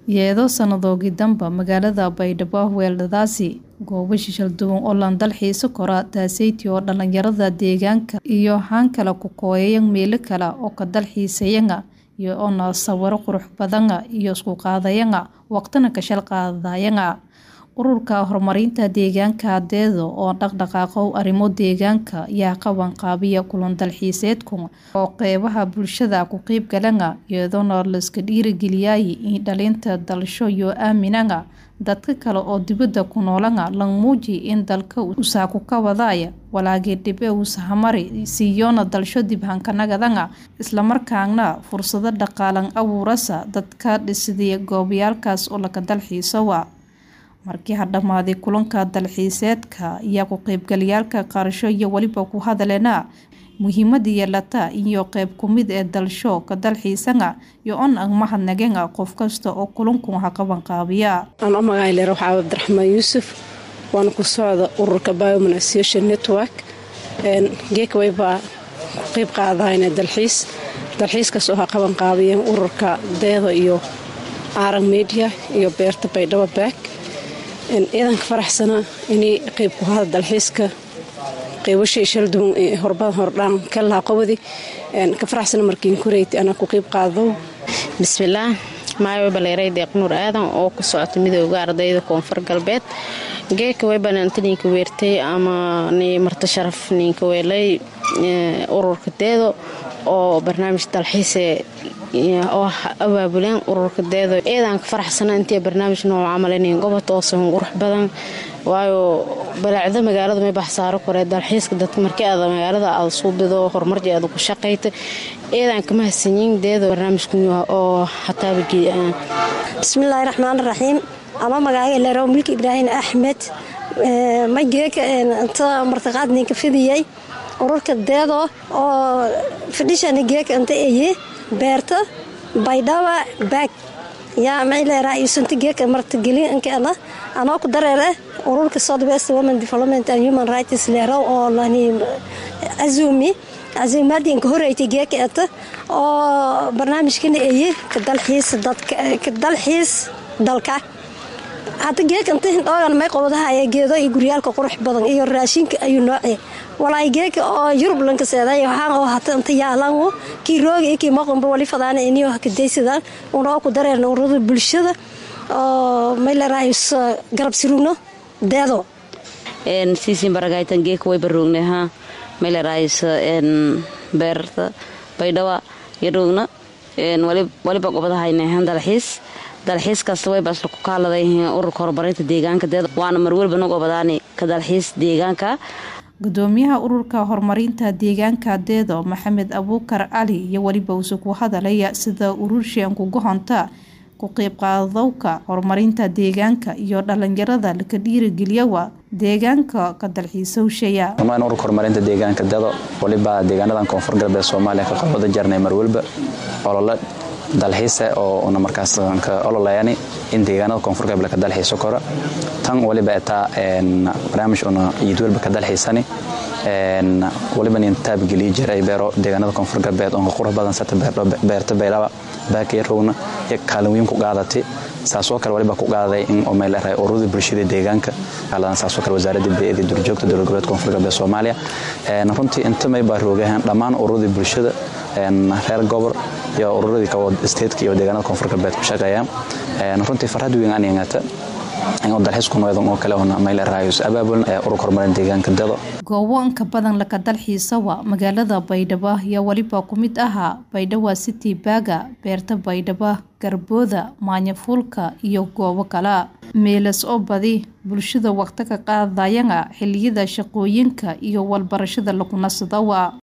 iyadoo sannadoodkii danba magaalada baydhabo weeladaasi goobo shishal duwan oo lan dalxiisa kora taaseyti oo dhalinyarada deegaanka iyo haan kale ku kooyayan meelo kale oo ka dalxiisayanga iyo oona sawiro qurux badanga iyo isku qaadayanga waqtina kashal qaadayanga ururka horumarinta deegaanka adeedo oo dhaqdhaqaaqo arrimo deegaanka yaa qaban qaabiya kulan dalxiiseedku oo qeybaha bulshada ku qeyb galanga iyadoona laiska dhiirigeliyay in dhalinta dalsho iyo aaminanga dadka kale oo dibadda ku noolanga lang muuji in dalka usaaku ka wadaya walaagii dhibe uusahamari siiyoona dalsho dibhankannagadanga islamarkaana fursado dhaqaalan abuurasa dadka dhisiday goobayaalkaas oo laka dalxiisowa markii ha dhammaaday kulanka dalxiiseedka ayaa ku qeybgalayaalka qaarasho iyo weliba ku hadaleena muhiimada yeelata iyo qeyb kumid ee dalsho ka dalxiisanga iyo on ang mahadnagenga qof kasta oo kulanku ha qaban qaabiya aan u magacayleer waxaa cabdiraxmaan yuusuf waana ku socda ururka bioman association network geekaway baa ku qeyb qaadahayna dalxiis dalxiiskaas oo ha qaban qaabiyeen ururka deedo iyo aarag media iyo beerta baydhabo baak ciidanka faraxsana inay qeyb ku hada dalxiiska qeybashay shalduwan ee horbadan hordhaan ka lahaa qobadi ka faraxsana markiin kureyti anaa ku qeyb qaado bismillaah maayo baleeray deeq nuur aadan oo ku socota midooda ardayda koonfur galbeed geeka weybananta ninka weertay ama ni marto sharaf ninka weelay ururka deedo oo barnaamij dalxiise oo abaabuleen ururka deedo eedaanka faraxsana intii barnaamij nooc camalinin gobota oo sahan qurux badan waayo balaacda magaalada may baxsaaro kore dalxiiska dadka markii aad magaalada aada suubido horumarji aad ku shaqayta eedaanka mahadsanyiin deedo barnaamijku oo hataaba bismillaahi raxmaan raxiim ama magacayga leerow milki ibraahin axmed mageeka inta martiqaad ninka fidiyey ururka deedo oo fidhishani geeka inta eye beerta baydhaba baag yaa mayleeraa isunta geeka martigelin inkeena anoo ku dareere ururka southwest women development and human rights leerow oo lani azumi azumaadii inka horeeytay geeka eta oo barnaamijkana eye ka dalxiis dalka hadda geeka inta hindhoogan may qobadahaye geedo iyo guryaalka qurux badan iyo raashinka ayuu noocee walaay geeka oo yurub lankaseeday waxaan oo hata inta yaalanwo kii rooga iyo kii maqanba wali fadaana iniyo hakadaysadaan unoo ku dareerna ururada bulshada oo maylerahayus garab sirugno deedo siisin baragaytan geeka way baroogna ha maylerahayus beerta baydhawa yaroogna waliba gobadahaynahan dalxiis dalxiis kasta way baasla ku kaaladay ururka horumarinta deegaanka deedo waana marwelba nagu obadaani ka dalxiis deegaanka gudoomiyaha ururka horumarinta deegaanka deedo maxamed abuukar cali iyo weliba uuse ku hadalaya sida ururshian kuga honta ku qeybqaadowka horumarinta deegaanka iyo dhalinyarada laka dhiirigeliyawa deegaanka ka dalxiisowshaya ururka horumarinta deegaanka deedo waliba deegaanadan koonfur galbeed soomaaliya ka qabada jarnay marwelba olole dalxiise oo una markaas ka ololayani in deegaanada koonfur galbeed ka dalxiiso kora tan waliba etaa barnaamij una iidwelba ka dalxiisani waliba nin taabgeliyi jiray beero deegaanada koonfur galbeed oo qurux badan sata beerta baydhaba baakayarowna iyo kaalin weyn ku qaadatay saasoo kale waliba ku qaaday in meelerahay ururada bulshada deegaanka kaaladan saasoo kale wasaaradda biyada durjoogta dowlad goboleed koonfur galbeed soomaaliya runtii inta may baa roogahan dhammaan ururadii bulshada reer gobor iyo ururadii kawo statetka iyo deegaanada koonfur galbeed ku shaqeeya runtii farxad weyn aan yeengata inuu dalxiisku noodan oo kale una meeleraayus abaabuln ee ururka horumarin deegaanka dedo goobo inka badan laka dalxiisawa magaalada baydhabo ayaa weliba ku mid ahaa baydhawa city baaga beerta baydhabo garbooda maanyafuulka iyo goobo kale meelas oo badi bulshada waqti ka qaadayanga xiliyada shaqooyinka iyo walbarashada lagu nasadawa